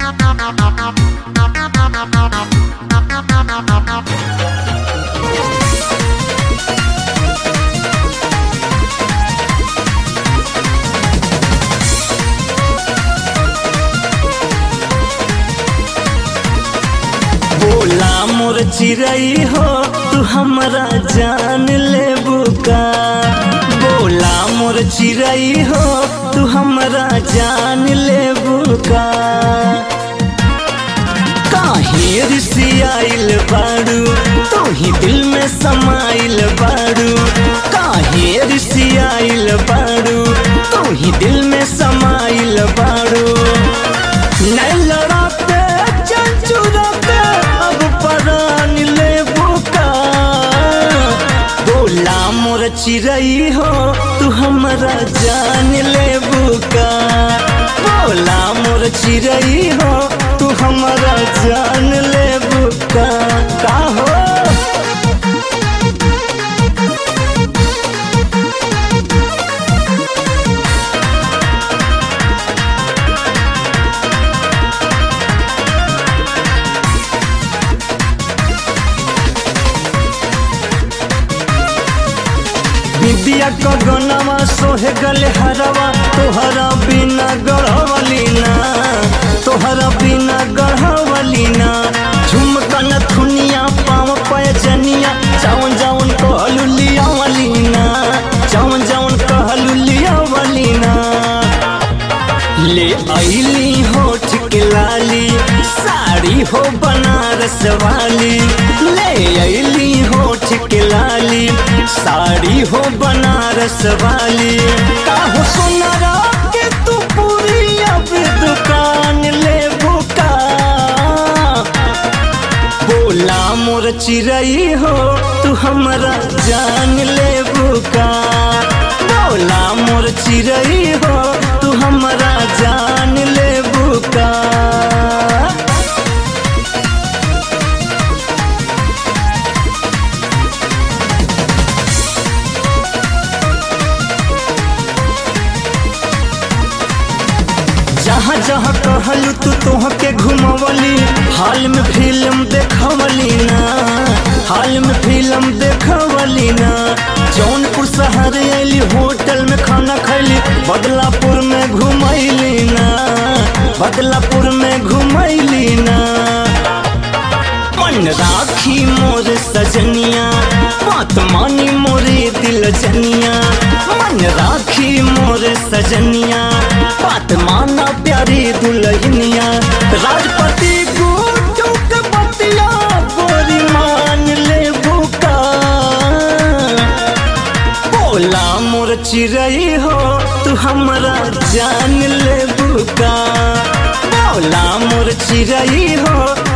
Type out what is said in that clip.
बोला मोर चिरई हो तू हमरा जान ले बुका बोला मोर चिरई हो तू हमरा जान ले बुका काहे रिसियाइल बाड़ू तू ही दिल में समाइल बाड़ू काहे रिसियाइल बाड़ू तू ही दिल में समाइल बाड़ू नहीं लड़ाते चंचुराते अब परान ले बुका बोला मोर चिरई हो तू हमरा जान ले बुका बोला मोर चिरई हो तू हमरा जान ले बुका का हो बिबिया क गनवा सोहे गले हरवा तोहरा बिना गढ़वली ना तोहरा बिना गढ़वली ना झुमकन थुनिया पाव पैजनिया जावन जावन कहलू लिया वली ना जावन जावन कहलू लिया वली ना ले आईली होठ के लाली साड़ी हो बनारस वाली ले आईली होठ के लाली साड़ी हो बनारस वाली काहो सुनरा के तू पूरी अब दुकान ले बुका बोला मोर चिरई हो तू हमरा जान ले बुका बोला मोर चिरई हो तू हमरा जान ले बुका जहाँ जहाँ कहलू तू तोहके घुमवली हाल में फिल्म देखवली ना हाल में फिल्म देखवली ना जौनपुर शहर अली होटल में खाना खैली बदलापुर में घुमैली ना बदलापुर में घुमैली ना मन राखी मोर सजनिया बात मानी मोरे दिल जनिया मन राखी मोर सजनिया बात माना प्यारी दुल्हनिया राजपति गुड्डू के बतिया गोरी मान ले बुका बोला मोर चिरई हो तू हमरा जान ले बुका बोला मोर चिरई हो